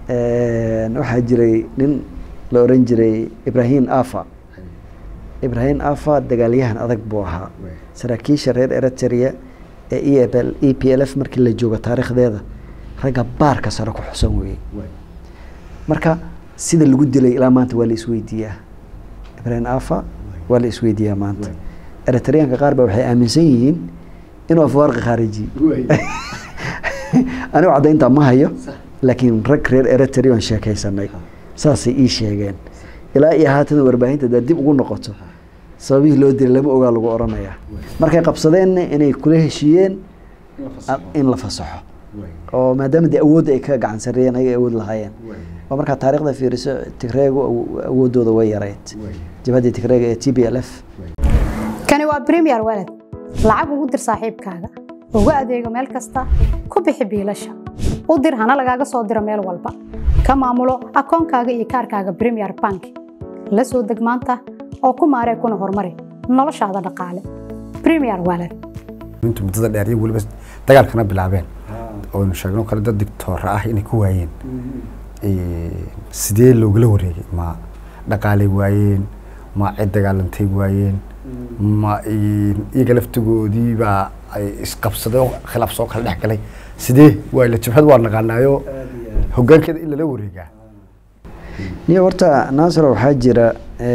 waxaa jiray nin la oran jiray ibrahim afa ibrahim afa dagaalyahan adag buu ahaa saraakiisha reer eritrea ee e l e p l f markii la joogo taariikhdeeda ragga baarka sare ku xusan weeyey marka sida lagu dilay ilaa maanta waa la isweydiiyaa ibrahim afa waa la isweydiiyaa maanta eritreanka qaar ba waxay aaminsan yihiin inuu afwaarqi khaariji anigu caddayntaa ma hayo laakiin rag reer eritrea aan sheekaysanay saasay ii sheegeen ilaa iyo haatan warbaahinta daa dib ugu noqoto sababihii loo dilay lama ogaa lagu oranayaa markay qabsadeenna inay kula heshiiyeen in la fasaxo oo maadaama dee awoodda ay ka gacan sareeyeen ayay awood lahaayeen oo markaa taarikhda fiiriso tigreegu awooddooda way yarayd jabhaddii tigreega ee t b l f kani waa premier walad lacag ugu dir saaxiibkaaga ugu adeego meel kasta ku bixi biilasha u dir hana lagaaga soo diro meel walba ka maamulo akoonkaaga iyo kaarkaaga premier bank la soo deg maanta oo ku maaree kuna horumari noloshaada dhaqaale premier walad intu muddada dheer iyo weliba dagaalkana bilaabeen oonu sheegno kale dad digtoora ah inay ku waayeen sidee loogala wareegay ma dhaqaalay waayeen ma cid dagaalantay waayeen ma iyaga laftigoodii baa ay isqabsaday oo khilaaf soo kala dhex galay sidee waa la jabhad waa naqaanaayo hoggaankeeda in lala wareegaa niyo horta naasir waxaa jira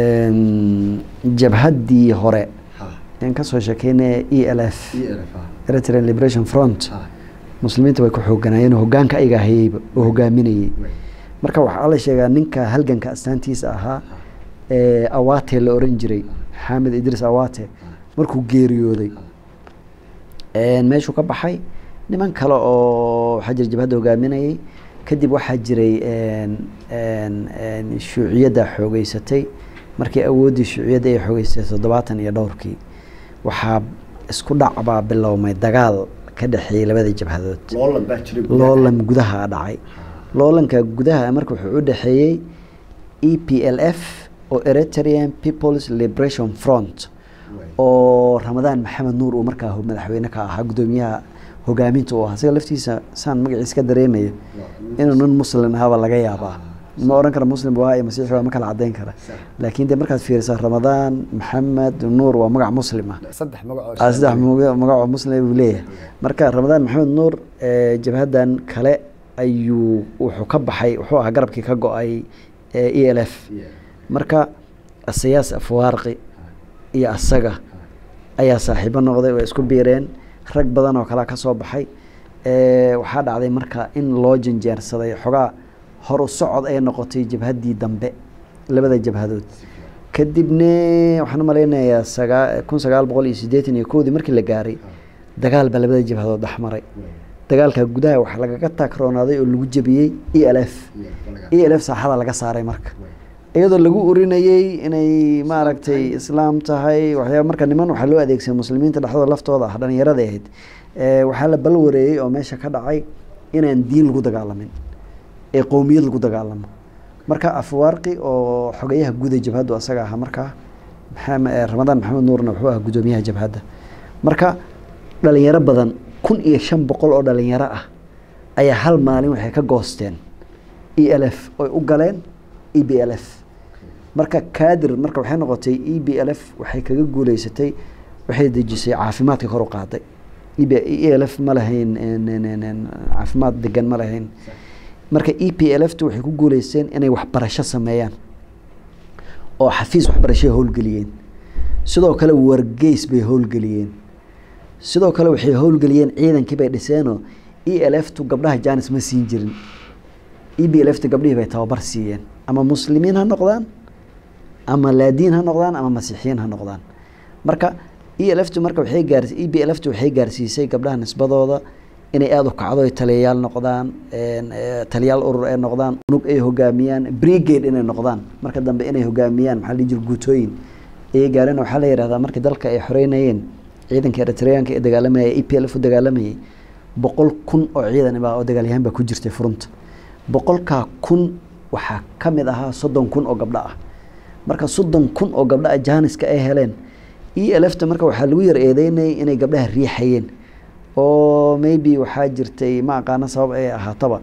jabhaddii hore aan kasoo sheekeynaya e l f eritrean liberation front muslimiinta way ku xooganaayeen hoggaanka ayaga hayeyba oo hogaaminayey marka waxaa la sheegaa ninka halganka astaantiisa ahaa awate la oran jiray xamed idris awate markuu geeriyooday meeshuu ka baxay niman kale oo waxaa jira jabhadda hogaaminayay kadib waxaa jiray shuuciyadda xoogeysatay markii awooddii shuuciyadda ay xoogeysatay toddobaatan iyo dhowrkii waxaa isku dhacbaa bilowmay dagaal ka dhexeeyey labada jabhadood loolan gudaha dhacay loolanka gudaha marka wuxuu u dhexeeyey e p l f oo eritrean peoples liberation front oo ramadaan maxamed nuur uu markaa madaxweyne ka ahaa guddoomiyaha hogaaminta u ahaa isaga laftiisa saan magaciisa ka dareemayo inuu nin muslim ahaaba laga yaabaa ma oran kara muslim waa iyo masiixi waa ma kala cadeyn kara laakiin de markaad fiirisaa ramadaan maxamed nuur waa magac muslim ah saddex magacoo saddex magacoo muslim buu leeyahay marka ramadaan maxamed nuur jabhaddan kale ayuu wuxuu ka baxay wuxuu ahaa garabkii ka go-ay e l f marka asayaas afwaarqi iyo asaga ayaa saaxiibo noqday way isku biireen rag badan oo kalea ka soo baxay waxaa dhacday marka in loo janjeersaday xogaa horu socod ay noqotay jabhaddii dambe labada jabhadood kadibne waxaan umalaynayaa sagaa kun sagaal boqol iyo siddeetan iyo kowdii markii la gaaray dagaal baa labada jabhadood dhexmaray dagaalka gudaha waxaa lagaga taagroonaaday oo lagu jebiyey e l f e l f saaxada laga saaray marka iyadoo lagu urinayey inay maaragtay islaam tahay waxyaaba marka niman waxaa loo adeegsaday muslimiinta dhexdooda laftooda ah dhalinyarada ahayd waxaa la balwareeyey oo meesha ka dhacay inaan diin lagu dagaalamin ee qowmiyad lagu dagaalamo marka afwaarqi oo xogayaha guuda jabhaddu asaga ahaa markaa ramadaan maxamed nuurna wuxuu ahaa guddoomiyaha jabhadda marka dhalinyaro badan kun iyo shan boqol oo dhalinyaro ah ayaa hal maalin waxay ka goosteen e l f oy u galeen e b l f marka kaadir marka waxay noqotay e b l f waxay kaga guuleysatay waxay dejisay caafimaadka kor u qaaday e l f ma lahayn caafimaad degan ma lahayn marka e p l f tu waxay ku guuleysteen inay waxbarasho sameeyaan oo xafiis waxbarashoy howlgeliyeen sidoo kale wargeys bay howlgeliyeen sidoo kale waxay howlgeliyeen ciidankii bay dhiseenoo e l f tu gabdhaha janis ma siin jirin e b l f tu gabdhihii bay tababar siiyeen ama muslimiin ha noqdaan ama laadiin ha noqdaan ama masiixiyiin ha noqdaan marka e l f tu marka waxay gaars e b l f tu waxay gaarsiisay gabdhaha nisbadooda inay aada u kacdo ay taliyayaal noqdaan taliyaal urur ay noqdaan unug ay hogaamiyaan brigade inay noqdaan marka dambe inay hogaamiyaan maxaa la jir guutooyin ayay gaareen waxaa la yihahdaa markii dalka ay xoreynayeen ciidanka eritreanka ee dagaalamayay e p l f u dagaalamayay boqol kun oo ciidan baa oo dagaalyahaan baa ku jirtay furunta boqolkaa kun waxaa ka mid ahaa soddon kun oo gabdho ah marka soddon kun oo gabdho ah jaaniska ay heleen e l f ta marka waxaa lagu yar eedeynayay inay gabdhaha riixayeen oo maybe waxaa jirtay ma aqaano sabab ay ahaataba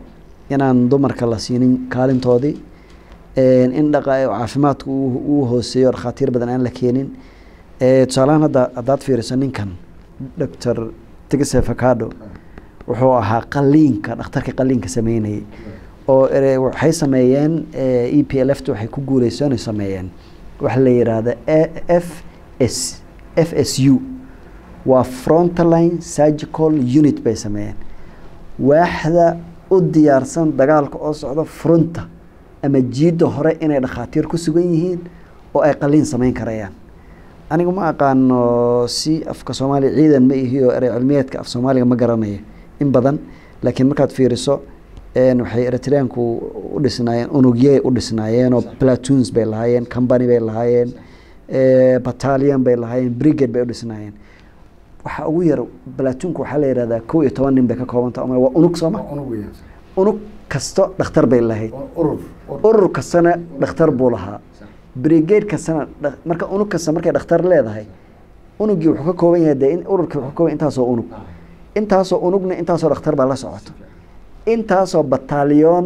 inaan dumarka la siinin kaalintoodii in dhaqa caafimaadku uu hooseeyo dhakhaatiir badan aan la keenin tusaalahaan hadda haddaad fiiriso ninkan doctor tigse facado wuxuu ahaa qaliinka dhakhtarka qaliinka sameynayay oo waxay sameeyeen e p l f t waxay ku guuleysoonay sameeyeen waxa la yidhaahda f s f s u waa frontline surgical unit bay sameeyeen waaxda u diyaarsan dagaalka oo socda fronta ama jiidda hore inay dhakhaatiir ku sugan yihiin oo ay qaliin sameyn karayaan anigu ma aqaano si afka soomaaliya ciidan ma ihiyo erey cilmiyeedka af soomaaliga ma garanayo in badan laakiin markaad fiiriso waxay eritreanku u dhisnaayeen unugyey u dhisnaayeenoo platoons bay lahaayeen company bay lahaayeen battalion bay lahaayeen brigade bay u dhisnaayeen waxaa ugu yar platoonka waxaa la yihahdaa kow iyo toban nin bay ka koobanta ama waa unug sooma unug kasto dhakhtar bay lahayd urur kastana dhakhtar buu lahaa brigade kastana marka unug kasta markay dhakhtar leedahay unugii wuxuu ka kooban yahay dee ururkii wuxuu ka kooban intaasoo unug intaasoo unugna intaasoo dhakhtar baa la socoto intaasoo batalyon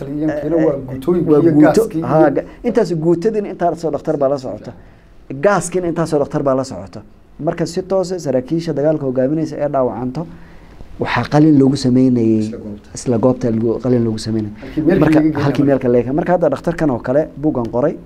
intaas guutadiina intaasoo dhakhtar baa la socota gaaskiina intaasoo dhakhtar baa la socota marka si toose saraakiisha dagaalka hogaaminaysa ee dhaawacanto waxaa qalin loogu sameynayey isla goobta qalin loogu sameynayay marka halkii meelka leeka marka hadda dhakhtarkan oo kale buuggan qoray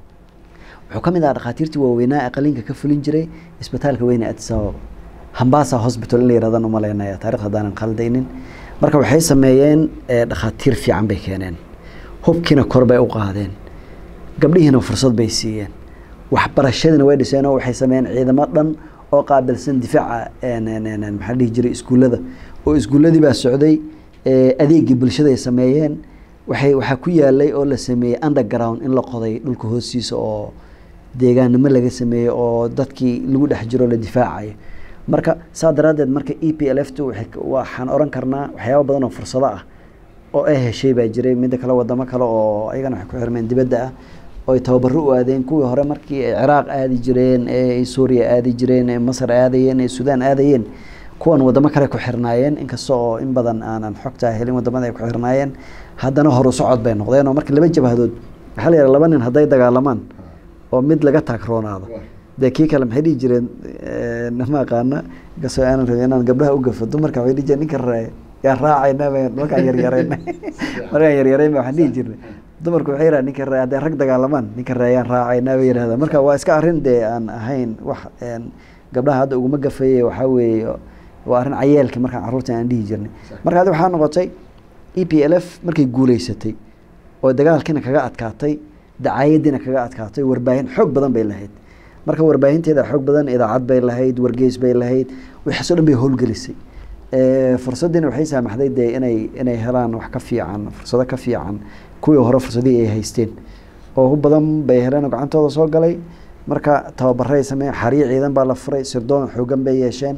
wuxuu ka mid ahaa dhakhaatiirtii waaweynaa ee qalinka ka fulin jiray isbitaalka weyne addis ababa hambasa hospital in la yirahdaan umaleynaya taarikh haddaanan khaldaynin marka waxay sameeyeen dhakhaatiir fiican bay keeneen hubkiina kor bay u qaadeen gabdhihiina fursad bay siiyeen waxbarashadiina way dhiseen oo waxay sameeyeen ciidamo dhan oo qaabilsan difaaca maxaa dhihi jiray iskuullada oo iskuulladii baa socday adeegii bulshada ay sameeyeen waxay waxaa ku yaalay oo la sameeyey underground in la qoday dhulka hoostiisa oo deegaannimo laga sameeyey oo dadkii lagu dhex jiro la difaacayo marka saa daraaddeed marka e p l f t waxaan oran karnaa waxyaaba badan oo fursado ah oo ay heshay baa jiray midda kale wadamo kale oo ayagana waxay ku xirmeen dibadda ah oo ay tababaro u aadeen kuwii hore markii ay ciraaq aadi jireen ee suuriya aadi jireen ee masar aadayeen ee suudaan aadayeen kuwan wadamo kale ku xirnaayeen inkasta oo in badan aanan xogtaa helin wadamada ay ku xirnaayeen haddana horu socod bay noqdeen oo marka laba jabhadood waxaa la yidhaha laba nin hadday dagaalamaan oo mid laga taagroonaado dee kii kale maxay dhihi jireen ma aqaana inkastoo aanan rabin inaan gabdhaha u gafo dumarka waxay dhihi jireen ninka raaye yaa raacayna markaan yaryarayna markaan yaryarayn waxaan dhihi jirnay dumarku waxay yidhaha ninka raaye hadday rag dagaalamaan ninka raayaan raacayna bay yidhahdaa marka waa iska arrin dee aan ahayn wax gabdhaha hadda uguma gafeeye waxaa weeye waa arrin cayeelka markaan carruurta aan dhihi jirnay marka adi waxaa noqotay e p l f markay guuleysatay oo dagaalkiina kaga adkaatay dacaayadiina kaga adkaatay warbaahin xoog badan bay lahayd marka warbaahinteeda xoog badan idaacad bay lahayd wargeys bay lahayd waxaasoo dhan bay howlgelisay fursaddiina waxay saamaxday dee inay inay helaan wax ka fiican fursado ka fiican kuwii hore fursadihii ay haysteen oo hu badan bay heleen oo gacantooda soo galay marka tababaray sameeyeen xariir ciidan baa la furay sirdoon xoogan bay yeesheen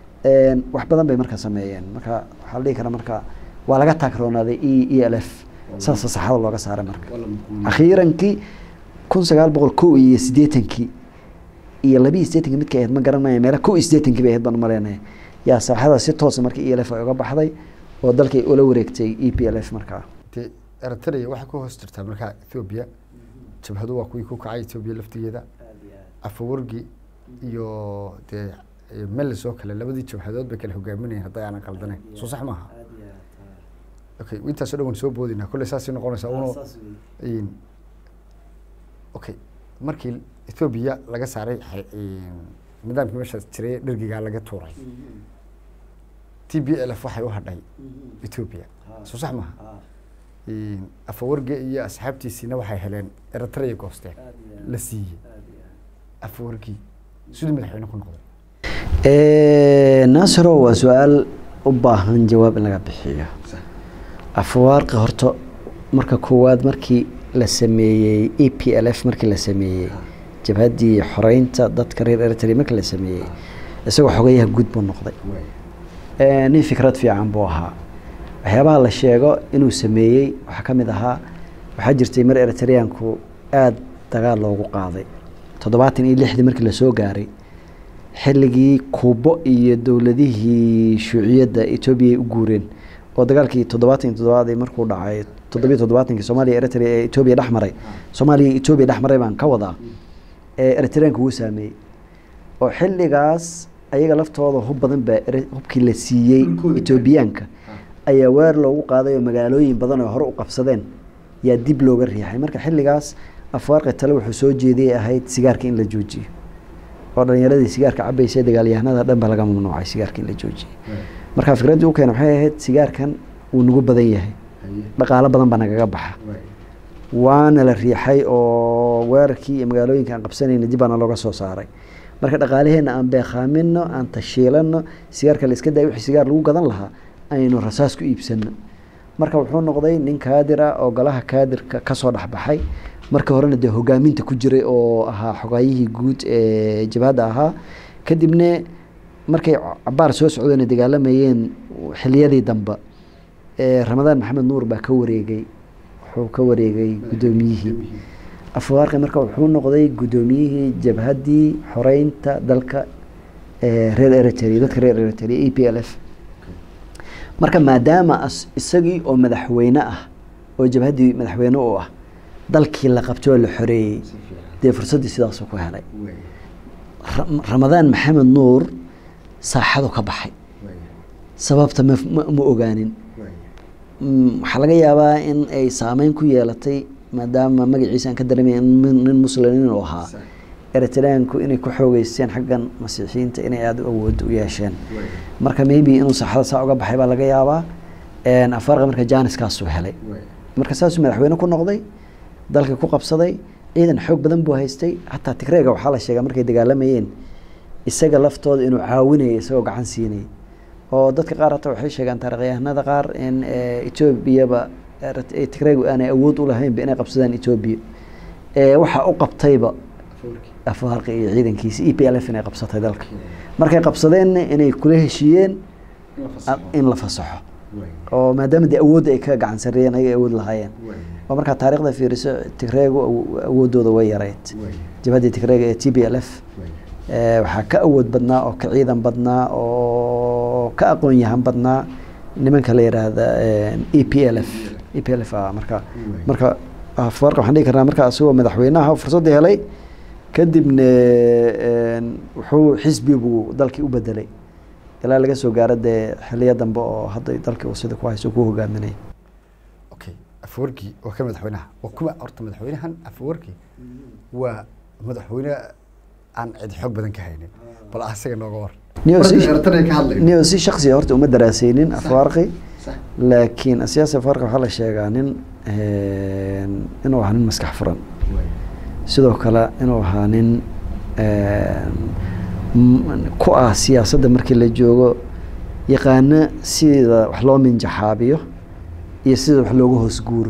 wax badan bay marka sameeyeen marka waxaa la dhihi karaa marka waa laga taagroonaaday e e l f saasa saxada looga saaray marka akhiirankii kun sagaal boqol kow iyo siddeetankii iyo labiiyo siddeetankii midkay ahayd ma garanaya meela kow iyo siddeetankii bay ahayd baan umaleynaya yaa saaxada si toosa marka e l f ay uga baxday oo dalkay ula wareegtay e p l f markaa de eritrea waxay ku hoos jirtaa markaa ethoobia jabhadu waa kuwii ku kacay ethoobia laftigeeda afawargi iyo dee melis oo kale labadii jabhadood bay kala hogaaminayeen hadday aanan qaldanayn soo sax maaha okay intaasoo dhan waan soo boodinaa kolley saasay noqonaysaa uno okay markii ethoobia laga saaray nidaamkii meeshaas jiray dhergigaa laga tuuray t b l f waxay u hadhay ethoobia soo sax maaha afawarge iyo asxaabtiisiina waxay heleen eritrea goosteen la siiyey afawargii siduu madaxweyne ku noqday naasiro waa su-aal u baahan jawaab in laga bixiyo afawaarqi horta marka koowaad markii la sameeyey e p l f markii la sameeyey jabhaddii xoreynta dadka reer eritrea markii la sameeyey isagoo xogayaha guud buu noqday nin fikrad fiican buu ahaa waxyaabaha la sheego inuu sameeyey waxaa ka mid ahaa waxaa jirtay mar eritreanku aada dagaal loogu qaaday toddobaatan iyo lixdii markii lasoo gaaray xilligii kuubo iyo dowladihii shuuciyadda etoobiya ay u guureen oo dagaalkii toddobaatan iyo toddobaadii markuu dhacay toddobiyo toddobaatankii soomaaliya eritrea ee etoobiya dhex maray soomaaliya iyo etoobiya dhex maray baan ka wadaa ee eritreanka wuu saameeyey oo xilligaas ayaga laftooda hub badan baa ere- hubkii la siiyey etoobiyaanka ayaa weer loogu qaaday oo magaalooyin badan oo hore u qabsadeen yaa dib looga riixay marka xilligaas afwaarqi tale wuxuu soo jeediyey ahayd sigaarka in la joojiyo oo dhalinyaradii sigaarka cabaysay dagaalyahanada dhan ba laga mamnuucay sigaarka in la joojiyey marka fikraddii u keena waxay ahayd sigaarkan wuu nagu badan yahay dhaqaalo badan baa nagaga baxa waana la riixay oo weerarkii iyo magaalooyinka aan qabsanayna dib baana looga soo saaray marka dhaqaalaheena aan beeqaamino aan tashiilano sigaarka la iska dayo wixii sigaar lagu gadan lahaa aynu rasaas ku iibsano marka wuxuu noqday nin kaadir ah oo golaha kaadirka kasoo dhexbaxay marka horena dee hogaaminta ku jiray oo ahaa xogaayihii guud ee jabhadda ahaa kadibna markay cabaar soo socdeen dagaalamayeen xiliyadii dambe ee ramadaan maxamed nuur baa ka wareegay wuxuu ka wareegay guddoomiyihii afwaarqi marka wuxuu noqday guddoomiyihii jabhaddii xoreynta dalka ee reer eritrea dadka reer eritrea e p l f marka maadaama as- isagii oo madaxweyne ah oo jabhaddii madaxweyne u ah dalkii la qabtay oo la xoreeyey dee fursaddii sidaasuu ku helay Ra- ramadaan maxamed nuur saaxadu ka baxay sababta ma ma- ma ogaanin Mm, waxaa laga yaabaa in ay saameyn ku yeelatay maadaama magaciisa aan ka dareemay in min- nin muslimiin uu ahaa eritreanku inay ku xoogeysteen xaggan masiixiyiinta inay aada u awood u yeesheen marka maybe inuu saaxada saa uga baxay baa laga yaabaa Een, afaarqa marka jaaniskaasuu helay marka saasuu madaxweyne ku noqday dalka ku qabsaday ciidan xoog badan buu haystay hataa tigreega waxaa la sheegaa markay dagaalamayeen isaga laftooda inuu caawinayay isagoo gacan siinayay oo dadka qaar hata waxay sheegaan taarikhyahanada qaar in eh, etoobiyaba erit- eh, tigreegu aanay awood u lahaynba inay qabsadaan etoobiya Eh, waxaa u qabtayba afwaarqi iyo ciidankiisa e p l f inay qabsatay dalka markay qabsadeenna inay kula heshiiyeen a- in la fasaxo oo maadaama dee awoodda ay ka gacan sarreeyeen ayay awood lahaayeen oo markaa taarikhda fiiriso tigreegu awo- awooddooda way yarayd jabhaddii tigreega ee t b l f Eh, waxaa ka awood badnaa oo ka ciidan badnaa oo ka aqoon yahan badnaa nimanka la yidhaahda e p l f e p l f ah marka marka afwarqa waxaan dhihi karnaa marka asagoo madaxweynaha fursaddii helay kadibna een, wuxuu xisbi buu dalkii u bedelay ilaa laga soo gaaro dee xiliyo dambe oo hadda dalkii uu sida ku hayso ku hogaaminay okay afwarki waa ka madaxweynaha waa kuwa horta madaxweynahan afwarki waa madaxweyne aan cid xoog badan ka haynin bal asaga nooga war Niyo si- Eritrea ka hadlayno. niyo si shaksiya horta uma daraasaynin Sax. afwarqi Sax. laakiin siyaasi afwarqi waxaa la sheegaa nin een, inuu ahaa nin maskax furan sidoo kale inuu ahaa nin een, m- ku ah siyaasadda markii la joogo yaqaano sida wax loo minjaxaabiyo iyo sida wax looga hoos guuro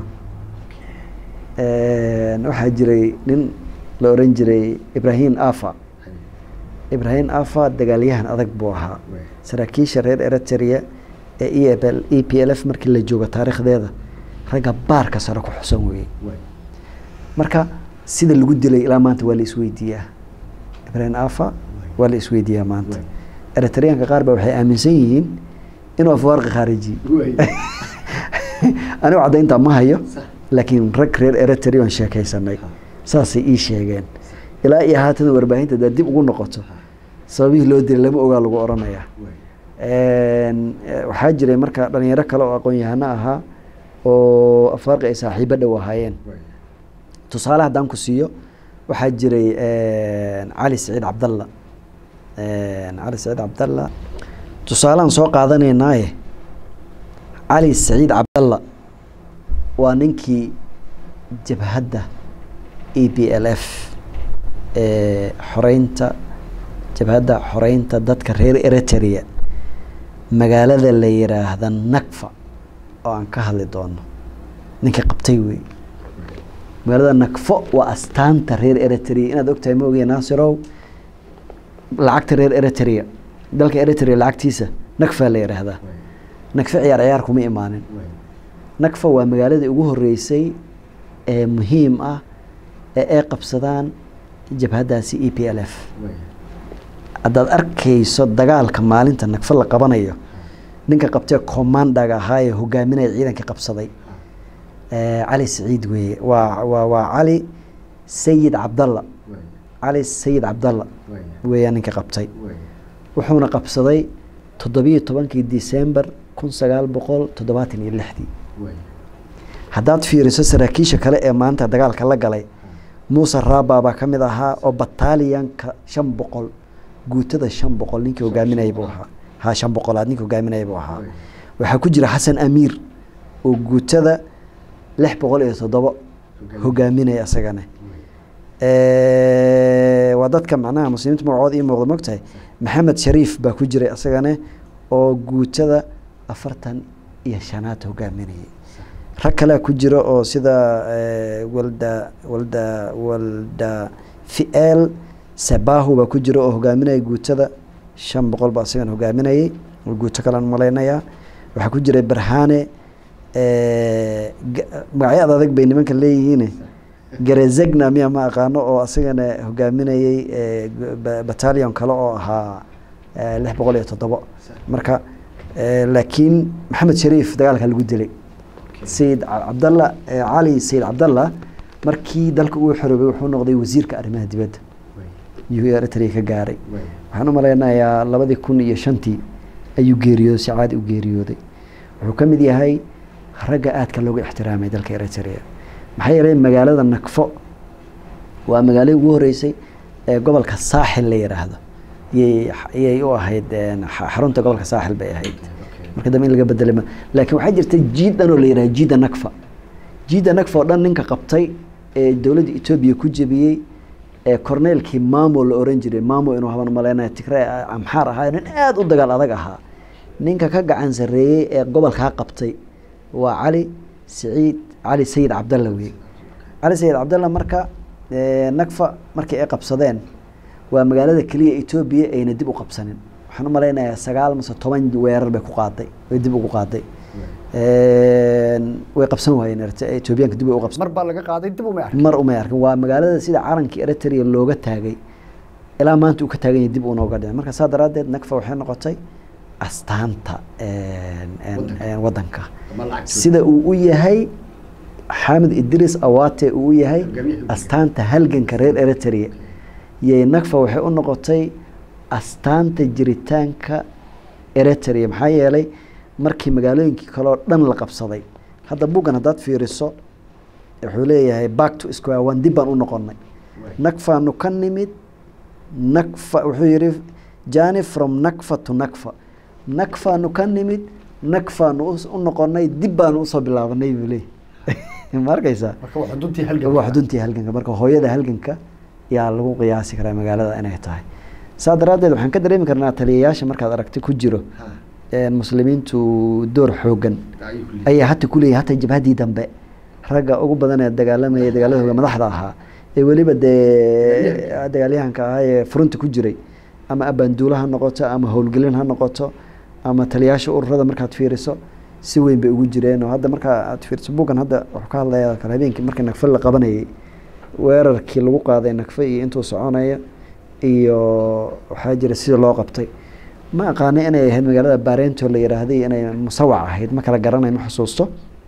Een, waxaa jiray nin la oran jiray ibrahim afa ibrahim afa dagaalyahan adag buu ahaa saraakiisha reer eritrea ee e p l e p l f markii la joogo taariikhdeeda ragga baarka sare ku xusan weeyey marka sida lagu dilay ilaa maanta waa la isweydiiyaa ibrahim afa waa la isweydiiyaa maanta eritreanka qaar ba waxay aaminsan yihiin inuu afwaarqi khaarijiye anigu caddayntaa ma hayo laakiin rag reer eritrea aan sheekaysanay saasay ii sheegeen ilaa iyo haatan warbaahinta daa dib ugu noqoto sababihii loo dilay lama ogaa lagu oranayaa Een, eh, waxaa jiray marka dhalinyaro kale oo aqoon-yahano ahaa oo afaarqi ay saaxiibo dhow ahaayeen tusaale haddaan ku siiyo waxaa jiray een, cali saciid cabdalla Een, cali saciid cabdalla tusaalean soo qaadanaynaaye cali saciid cabdalla waa ninkii jabhadda e p l f ee xoreynta jabhadda xoreynta dadka reer eritrea magaalada la yiraahda nakfa oo aan ka hadli doono ninkii qabtay wey magaalada nakfo waa astaanta reer eritrea inaad ogtahay ma ogaya naasirow lacagta reer eritrea dalka eritrea lacagtiisa nakfa la yiraahdaa nakfa ciyaar ciyaar kuma imaanin nakfa waa magaaladii ugu horeysay ee muhiim ah ee ay qabsadaan jabhaddaasi e p l f haddaad arkayso dagaalka maalinta nagfa la qabanayo ninka qabtee commandaga ahaa ee hogaaminaya ciidankii qabsaday Eh, cali saciid weeye waa waa waa cali sayid cabdalla cali sayid cabdalla weeyaan ninka qabtay wuxuuna qabsaday toddobiyo tobankii disembar kun sagaal boqol toddobaatan iyo lixdii haddaad fiiriso saraakiisha kale ee maanta dagaalka la galay muuse raaba baa ka mid ahaa oo bataaliyanka shan boqol guutada shan boqol ninkii hogaaminayay buu ahaa ha shan boqolaad ninkii hogaaminayay buu ahaa waxaa ku jira xasan amiir oo guutada lix boqol iyo toddobo hogaaminaya isagana Eh, waa dadka macnaha muslimiinta magacooda ii muuqda mogtahay maxamed shariif baa ku jiray isagana oo guutada afartan iyo shanaad hogaaminayay rag kalea ku jira oo sida eh, walda walda walda fiel sabahu baa ku jira oo hogaaminaya guutada shan boqol baa isagana hogaaminayay oo guuto kalean malaynayaa waxaa ku jiray barhane eh, ga- magacyo ad adag bay nimanka leeyihiin garezegna miya ma aqaano oo asagana hogaaminayay eh, ba- battalion kale oo ahaa eh, lix boqol iyo toddobo marka eh, laakiin maxamed shariif dagaalka lagu dilay sayid ca- cabdalla eh, cali sayid cabdalla markii dalka uu xoroobay wuxuu noqday wasiirka arrimaha dibadda yuu eritrea ka gaaray waxaan u malaynayaa labadii kun iyo shantii ayuu geeriyooday si caadi u geeriyooday wuxuu ka mid yahay ragga aadka loogu ixtiraamay dalka eritrea maxaa yeelay magaalada nakfo waa magaaladii ugu horeysay ee gobolka saaxil la yidhaahdo yay yay u ahayd een, xa- xarunta gobolka saaxil bay ahayd marka dambe in laga bedelay ma- laakiin waxaa jirta jiid dhan oo la yidhahdo jiida nakfa jiida nakfa oo dhan ninka qabtay ee dowladda etoobiya ku jebiyey ee korneelkii maamo la oran jiray maamo inuu haban malaynaya tigre amxaar ahaa nin aada u dagaal adag ahaa ninka ka gacan sarreeyey ee gobolkaa qabtay waa cali saciid cali sayid cabdalla wey cali sayid cabdalla marka eh, nakfa markii ay qabsadeen waa magaalada keliya etoobiya ayna dib u qabsanin waxaan u malaynayaa sagaal mase toban weerar bay ku qaaday way dib ugu qaaday way qabsan waayeen Eritrea- etoobiyaanka dib way u qabsan mar baa laga qaaday dib uma arkin mar umay arkin waa magaalada sida calankii eritrea looga taagay ilaa maanta uu ka taagan yahay dib uunooga dhicin marka saa daraaddeed nakfa waxay noqotay astaanta een- een- een wadanka sida uu u yahay xamed idris awate uu u yahay astaanta halganka reer eritrea yay nakfa waxay u noqotay astaanta jiritaanka eritrea maxaa yeelay markii magaalooyinkii kale oo dhan la qabsaday hadda buggan haddaad fiiriso wuxuu leeyahay back to square one dib baan u noqonnay nakfaanu ka nimid nakfa wuxuu yidhi jani from nakfa to nakfa nakfaanu ka nimid nakfaanu us- u noqonnay dib baanu usoo bilaabanay buu leeyahy ma arkaysaa marka waa xuduntii halgan waa xuduntii halganka marka hooyada halganka yaa lagu qiyaasi karaa magaalada inay tahay saa daraaddeed waxaan ka dareemi karnaa taliyayaasha markaad aragti ku jiro een muslimiintu door xoogan ayaa hata kuleeyahay hata jabhadii dambe ragga ugu badan ee dagaalamaya dagaaladooda madaxda ahaa ee weliba dee dagaalyahanka ahaa ee furunta ku jiray ama abaanduula ha noqoto ama howlgelin ha noqoto ama taliyayaasha ururada markaad fiiriso si weyn bay ugu jireen oo hadda markaa aad fiiriso bugan hadda wuxuu ka hadlayaa kale habeenkii markii nagfe la qabanayay weerarkii lagu qaaday nagfe iyo intuu soconaya iyo waxaa jira sida loo qabtay ma aqaana inay ahayd magaalada barento la yiraahday inay musawac ahayd ma kala garanay ma xusuusto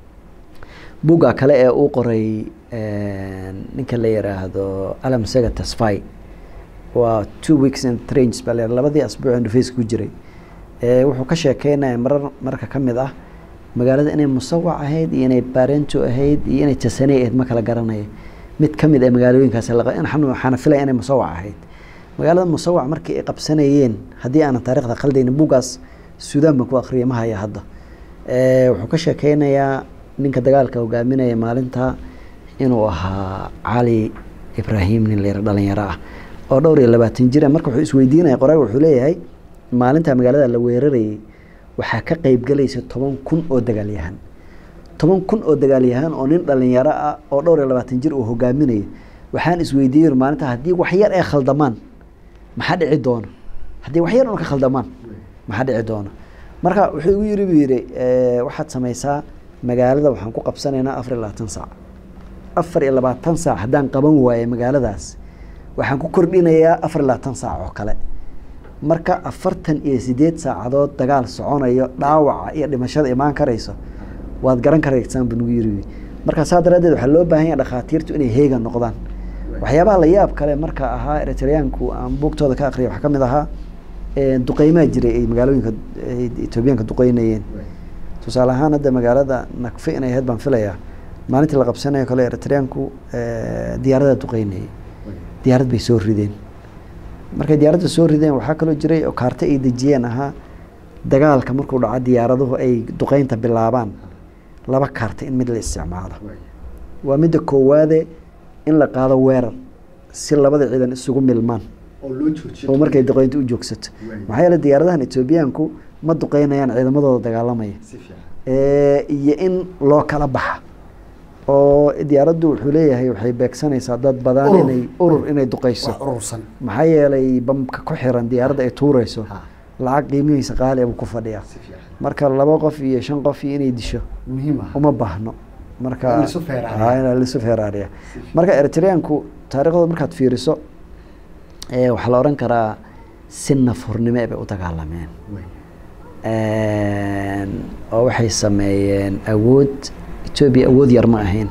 buga kale ee uu qoray ninka la yiraahdo alam sega tasfai waa two weeks and trains baa la labadii asbuuc interface ku jiray ee wuxuu ka sheekeynaya marar marka ka mid ah magaalada inay musawac ahayd iyo inay barento ahayd iyo inay tasaney ahayd ma kala garanaya mid ka mid ah magaalooyinkaas laqa- in xanu- waxaana filaya inay musawac ahayd magaalada musawac markii ay qabsanayeen haddii aanan taarikhda khaldaynin bugaas suudaan baan ku akhriyay ma haya hadda Eh, wuxuu ka sheekeynayaa ninka dagaalka hogaaminaya maalinta inuu ahaa cali ibraahim nin layra dhalinyaro ah oo dhowr iyo labaatan jira marka wuxuu isweydiinaya qoraag wuxuu leeyahay maalinta magaalada la weerarayay waxaa ka qeybgelaysa toban kun oo dagaalyahan toban kun oo dagaalyahan oo nin dhalinyaro ah oo dhowr iyo labaatan jir uu hogaaminayo waxaan isweydiiyey maalinta haddii wax yar ay khaldamaan maxaa dhici doona haddii wax yar un ka khaldamaan maxaa dhici doona marka wuxuu igu yiri buu yidhi eh, waxaad samaysaa magaalada waxaan ku qabsanaynaa afar iyo labaatan saac afar iyo labaatan saac haddaan qaban waayo magaaladaas waxaan ku kordhinayaa afar iyo labaatan saac oo kale marka afartan iyo sideed saacadood dagaal soconayo dhaawaca iyo dhimashada imaan karayso waad garan karaysaan buu nagu yiri marka saa daraaddeed waxaa loo baahan yahay dhakhaatiirtu inay heegan noqdaan waxyaabaha la yaab kale marka ahaa eritreyaanku aan buugtooda ka akriya waxaa ka mid ahaa eh, duqeymaa jiray ay magaalooyinka ay etoobiyaanka duqeynayeen tusaale ahaan hadda magaalada nakfe inay ahayd baan filayaa maalintii la qabsanayo kale eritreyaanku eh, diyaarada duqeynayay diyaarad bay soo rideen markay diyaaradda soo rideen waxaa kaloo jiray oo kaarta ay dejiyeen ahaa dagaalka markuu dhaco diyaaraduhu ay duqeynta bilaabaan laba kaarta in mid la isticmaalo waa midda koowaade in la qaado weerar si labada ciidan isugu milmaan oo markay duqeynta u joogsato maxaa yeele diyaaradahan etoobiyaanku ma duqeynayaan ciidamadooda dagaalamaya Eh, iyo in loo kala baxa oo diyaaraddu wuxuu leeyahay waxay beegsanaysaa dad badan Urur. inay urur inay duqeyso wax urursan maxaa yeelay bamka ku xiran diyaaradda ay tuureyso Ha. lacag qiimihiisa qaali ah buu ku fadhiyaa marka laba qof iyo shan qof iyo inay disho muhiim ah uma baahno marka In laisu feeraariyo. Ha, in laisu feeraariya marka eritreyaanku taariikhdooda markaad fiiriso eh, waxaa la odhan karaa si nafurnimo bay u dagaalameen Een, oo waxay sameeyeen awood etoobiya awood yar ma ahayn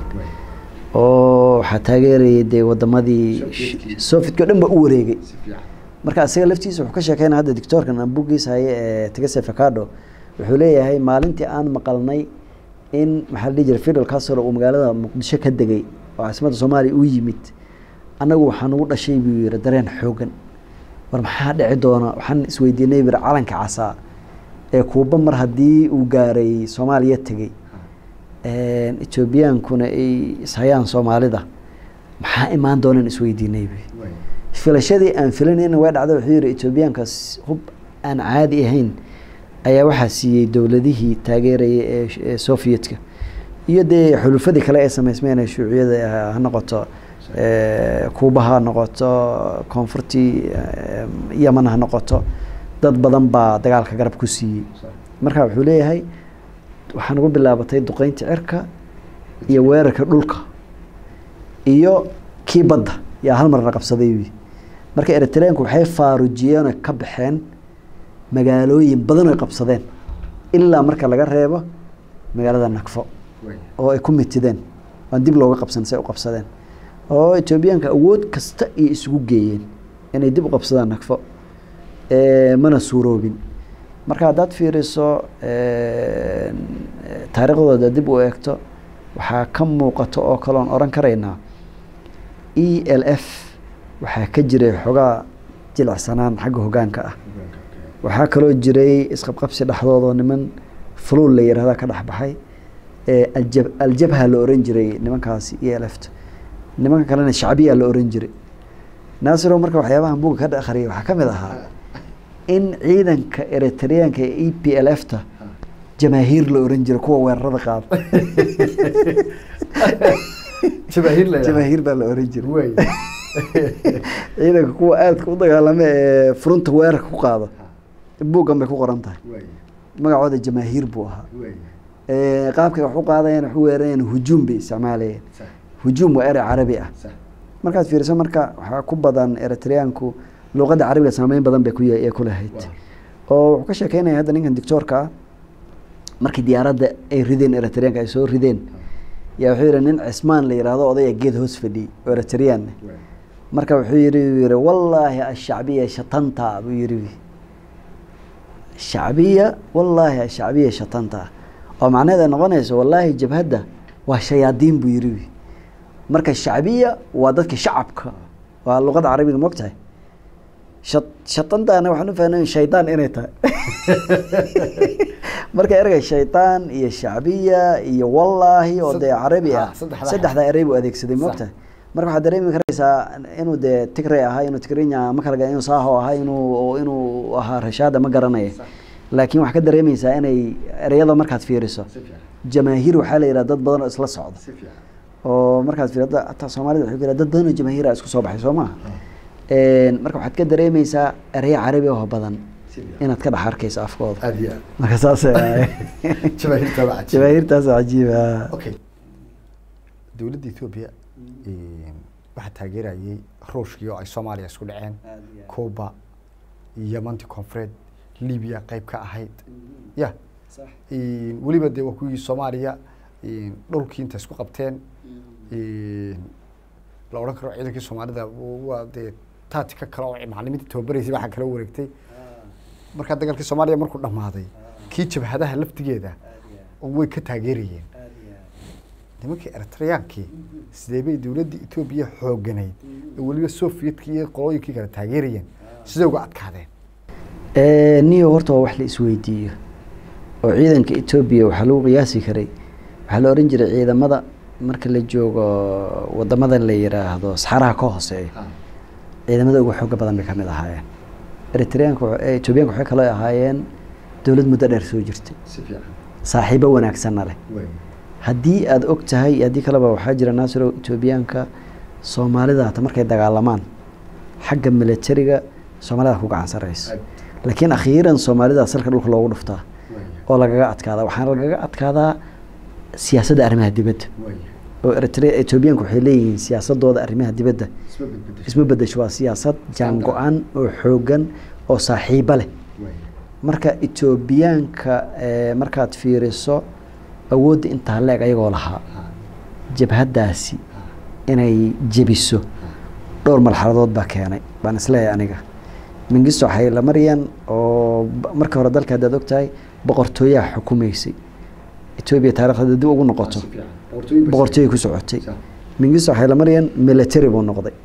oo waxaa taageerayay dee wadamadii Sovietkii. sovietka o dhan ba u wareegay marka asiga laftiisa wuxuu ka sheekeynaya hadda doctoorkan aan buuggiisa haye ee tegese facado wuxuu leeyahay maalintii aan maqalnay in maxaa la dhihi jiray fidel castro uu magaalada muqdisho ka degay oo caasimadda soomaaliya u yimid annagu waxaa nagu dhashay buu yiri dareen xoogan war maxaa dhici doona waxaan isweydiinay buu yiri calanka casaa ee kuuba mar haddii uu gaaray soomaaliya tegey een, etoobiyaankuna ay ishayaan soomaalida maxaa imaan doonaan isweydiinay buu filashadii aan filanayna waa dhacda wuxuu yihi etoobiyaankaas hub aan caadi ahayn ayaa waxaa siiyey dowladihii taageerayay ee sh- ee sovietka iyo dee xulufadii kale ee samaysmeen ee shuuciyada ah ha noqoto eh, kuuba ha noqoto koonfurtii eh, yaman ha noqoto dad badan baa dagaalka garab ku siiyey marka wuxuu leeyahay waxaa nagu bilaabatay duqeynta cirka iyo weerarka dhulka iyo kii badda yaa hal marna qabsaday wi marka eritreanku waxay faarujiyeen oo ka baxeen magaalooyin badan oy qabsadeen ilaa marka laga reebo magaalada nakfo oo ay ku mitideen aan dib looga qabsan say u qabsadeen oo etoobiyaanka awood kasta iyo isugu geeyeen inay dib u qabsadaan nakfo Eh, mana suuroobin marka haddaad fiiriso eh, taariikhdooda dib u eegto waxaa ka muuqato oo kaloon oran karaynaa e l f waxaa ka jiray xogaa jilicsanaan xagga hogaanka ah waxaa kaloo jiray isqabqabsi dhexdoodoo niman fuluul la yihahda ka dhexbaxay ee aljab aljabha la oran jiray nimankaasi e l f ta nimanka kalena shacbiya la oran jiray naasiro marka waxyaabaha buga ka akhriyay waxaa ka mid ahaa in ciidanka eritreanka ee e p l f ta jamaahiir la oran jiray kuwa weerarada qaada jabaahiir la jamaahiir baa la oran jiray wey ciidanka kuwa aadka u dagaalama ee furunta weerarka ku qaada buuggan bay ku qoran tahay magacooda jamaahiir buu ahaa Eh, qaabkay wax u qaadayeen wax u weerarayeen hujuum bay isticmaalayeen hujuum waa erey carabi ah markaad fiiriso marka waxaa ku badan eritreanku luqadda carabiga saameyn badan bay ku ye- ee ku lahayd oo wuxuu ka sheekeynaya hadda ninkan doctoorka ah markii diyaaradda ay rideen eritreanka ay soo rideen yaa wuxuu yihi nin cismaan la yihahdo odaya geed hoos fadhiyey oo eritrean marka wuxuu yihi uu yihi wallaahi ashacbiya shatanta buu yihi shacbiya wallaahi ashacbiya shatanta oo macnaheed ay noqonayso wallaahi jabhadda waa shayaadiin buu yihi marka shacbiya waa dadka shacabka waa luqada carabiga mogtahay shat shatantaana waxaan u fahnay shaydaan inay tahay marka ereyga shaydaan iyo shacbiya iyo wallaahi oo dee carabi ah Ah, saddexdaa. saddexdaa erey buu adeegsaday mogtahay marka waxaad dareemi karaysaa inuu dee tigray ahaa inuu tigrinya ma kala ga- inuu saaho ahaa inuu inuu ahaa rashaada ma garanaya laakiin waxaa ka dareemaysaa inay ereyada markaad fiiriso jamaahiir waxaa la yidhaha dad badan oo isla socda oo markaad fiirada hataa soomaalida waxay ku yidhaha dad badan oo jamaahiira isku soo baxay soo maha marka waxaad ka dareemaysaa ereyo carabi oo badan inaad ka dhex arkayso afkooda aad iyo aad marka saas jabaahiirta waa cajiib. jamaahiirtaas cajiiba okay dowladda ethoobia waxaa taageerayay ruushkii oo ay soomaaliya isku dhaceen cuba yamanti koonfureed libiya qayb ka ahayd ya weliba dee waa kuwii soomaaliya dhulkii inta isku qabteen la odhan karo ciidankii soomaalida waa dee taatika kale oo macalimiinta tababaraysay waxaa kala wareegtay markaa dagaalkii soomaaliya markuu dhammaaday kii jabhadaha laftigeeda way ka taageerayeen nimankii eritreyaankii sidee bay dowladda etoobiya xooganayd oo weliba soviyedka iyo qolooyinkii kale taageerayeen sidee uga adkaadeen niyo horta waa wax la isweydiiyo oo ciidanka etoobiya waxaa lagu qiyaasi karay waxaa la ohan jiray ciidamada marka la joogo wadamadan la yiraahdo saxaraha ka hooseeya ciidamada ugu xooga badan bay kamid ahaayeen eritreanka etoobiyaanka waxay kaloo ahaayeen dowlad muddo dheer soo jirtay saaxiibo wanaagsanna leh haddii aada og tahay haddii kaleba waxaa jira naasiro etoobiyaanka soomaalida hata markay dagaalamaan xagga militariga soomaalida ku gacan sareysa laakiin akhiiran soomaalida salka dhulka loogu dhuftaa oo lagaga adkaada waxaana lagaga adkaadaa siyaasadda arrimaha dibadda oo eritre etoobiyaanka waxay leeyihiin siyaasadooda arrimaha dibadda isma bedesho waa siyaasad jaan go-an oo xoogan oo saaxiibo leh marka etoobiyaanka markaad fiiriso awoodda intaa leeg ayagoo lahaa jabhaddaasi inay jebiso dhowr marxaladood baa keenay baan isleeyahay aniga mingisto xaylamaryan oo marka hore dalka haddaad og tahay boqortooyaha xukumaysay etoobiya taarikhda dib ugu noqoto boqortooyay ku socotay mingisto xaylamaryan military buu noqday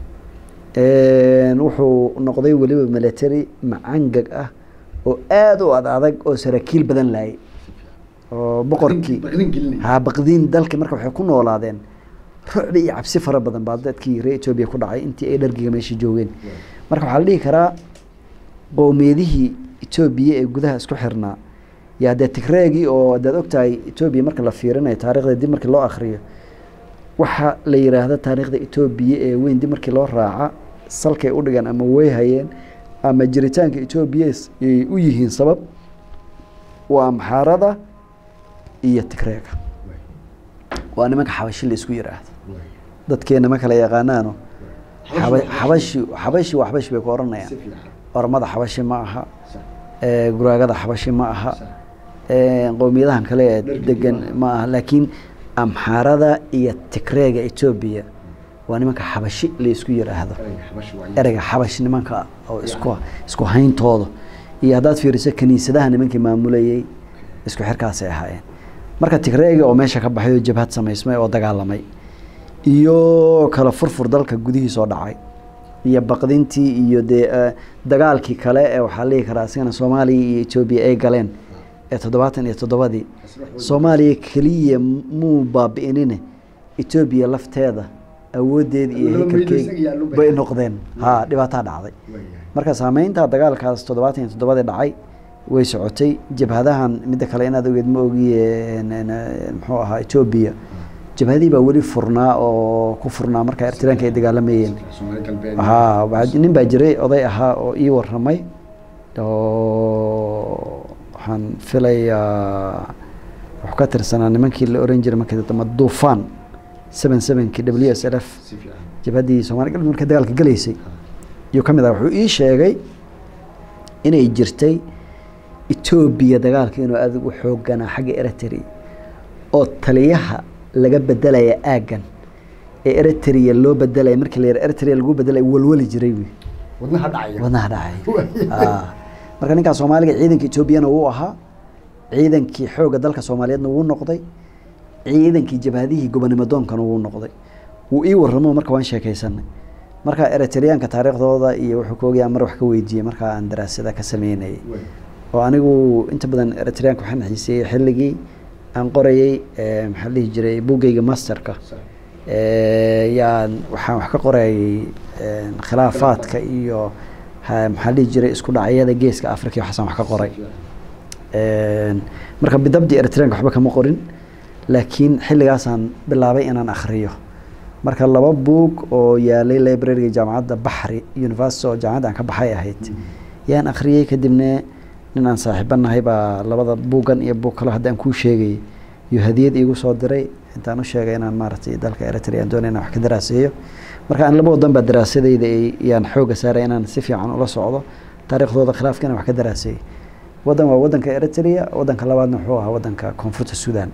wuxuu noqday weliba military macangag ah oo aada u ad adag oo saraakiil badan laayay oo boqorkii ha baqdiin dalka marka waxay ku noolaadeen rucbi iyo cabsi fara badan baa dadkii reer etoobiya ku dhacay intii ay dhargiga meesha joogeen marka waxaa la dhihi karaa qowmiyadihii etoobiya ee gudaha isku xirnaa yaa dee tigreegii oo adaad ogtahay etoobiya marka la fiirinayo taarikhda dib markii loo akriyo waxaa la yiraahda taariikhda etoobiya ee weyn dib markii loo raaca salkay u dhigaan ama way hayeen ama jiritaanka etoobiya ay u yihiin sabab waa maxaarada iyo tigreega waa nimanka xabashi la isku yiraahdo dadkeena ma kala yaqaanaano xabashi xabashi waa xabashi bay ku oranayaan ormada xabashi ma aha guraagada xabashi ma aha qowmiyadahan kale ee degan ma aha laakiin amxaarada iyo tigreega etoobiya waa nimanka xabashi la isku yiraahdo ereyga xabash nimanka oo isku isku hayntooda iyo haddaad fiiriso kaniisadaha nimankii maamulayay isku xirkaasay ahaayeen marka tigreega oo meesha ka baxay oo jabhad samaysmay oo dagaalamay iyo kala furfur dalka gudihiisoo dhacay iyo baqdintii iyo dee dagaalkii kale ee waxaa la dhihi karaa asigana soomaaliya iyo etoobiya ay galeen ee toddobaatan iyo toddobadii soomaaliya keliya muu baabi'inine etoobiya lafteeda awooddeeda iyo hekelkeeda bay noqdeen ha dhibaataa dhacday marka saameynta dagaalkaas toddobaatan iyo toddobadii dhacay way socotay jabhadahan midda kale inaad ogeed ma ogiye muxuu ahaa etoobiya jabhadii baa weli furnaa oo ku furnaa marka ertiraanka ay dagaalamayeen ha nin baa jiray oday ahaa oo ii waramay oo waxaan filayaa wuxuu ka tirsanaa nimankii la oran jiray markii dambe duufaan seven sevenkii w s l f jabhaddii somaali galbeed marka dagaalka galaysay ayuu ka mid ah wuxuu ii sheegay inay jirtay etoobiya dagaalka inuu aada ugu xooganaa xagga eritrea oo taliyaha laga bedelaya aaggan ee eritrea loo bedelaya markii la yara eritrea lagu bedelaya walwali jiray wy wadnaha dhacaya wadnaha dhacay marka ninkaa soomaaliga ciidanka etoobiyana wuu ahaa ciidankii xoogga dalka soomaaliyeedna wuu noqday ciidankii jabhadihii gobonimo doonkana wuu noqday wuu ii waramo marka waan sheekaysanay marka eritreyaanka taariikhdooda iyo wuxuu ka ogyaa mar wax ka weydiiyey markaa aan daraasada ka sameynayay oo anigu inta badan eritreyaanka waxaan xiiseeyey xilligii aan qorayey maxaa dhihi jiray buggeyga masterka yaan waxaan wax ka qorayay khilaafaadka iyo maxaa dhihi jiray isku dhacyada geeska africa waxaasaan wax ka qoray marka bidabdi eritreanka waxba kama qorin laakiin xilligaasaan bilaabay inaan akhriyo marka laba buug oo yaalay libraryga jaamacadda baxri university oo jaamacadda aan ka baxay ahayd yaan akhriyey kadibna nin aan saaxiibanahay baa labada buuggan iyo buug kalo hadda aan kuu sheegayay iyo hadiyad iigu soo diray intaan u sheegay inaan maaragtay dalka eritrea aan doonay inaan wax ka daraaseeyo marka aan laba wadan baa daraasadeyda yaan xooga saaray inaan si fiican ula socdo taariikhdooda khilaafkiina wax ka daraasay waddan waa waddanka eritrea waddanka labaadna wuxuu ahaa waddanka koonfurta sudan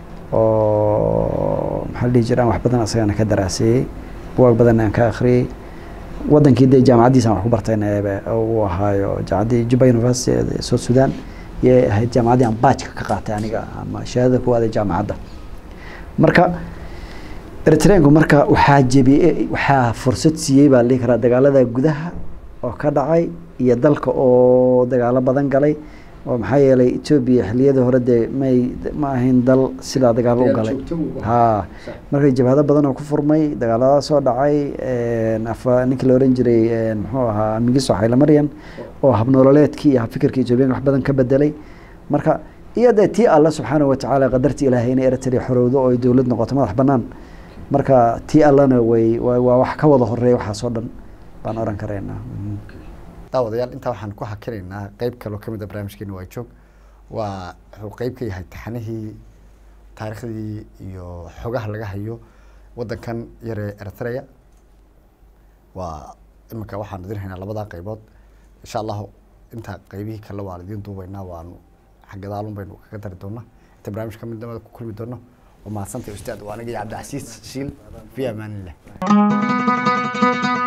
oo maxaa la dhihi jira aan wax badan asagana ka daraaseeyey buwaag badan aan ka akhriyey wadankii dee jaamacaddiisa aan wax ku bartayna eebe uu ahaayo jaamacaddii juba university ee south sudan yay ahayd jaamacaddii aan baajka ka qaatay aniga ama shahaadada ku aaday jaamacadda marka eritreanku marka waxaa jebiyey waxaa fursad siiyey baa la dhihi karaa dagaalada gudaha oo ka dhacay iyo dalka oo dagaalo badan galay oo maxaa yeelay etoobiya xilliyadii hore dee may ma ahayn dal sidaa dagaalo u galay ha marka jabhado badan oo ku furmay dagaalada soo dhacay afa ninkii la oran jiray muxuu ahaa migiso xaylamaryan oo habnoololeedkii iyo habfikirka etoobiyanka wax badan ka bedelay marka iyo dee tii alla subxaanahu watacaala qadartii ilaahay inay eritrea xorowdo oo ay dowlad noqoto madax banaan marka tii allana way waa wax ka wada horeeya waxaasoo dhan baan oran karaynaa daawadayaal intaa waxaan ku hakinaynaa qeyb kaloo kamid a barnaamijkeena waa joog waa wuxuu qeyb ka yahay taxanihii taariikhdii iyo xogaha laga hayo wadankan yaree eritrea waa iminka waxaan idin haynaa labadaa qeybood insha allahu intaa qeybihii kale waan idiin duubeynaa waanu xaggadaalun baynu kaga dari doonaa inta barnaamij kamid namada ku kulmi doono waa mahadsantay ustaad waa aniga iyo cabdicasiis shiil fi amaanillah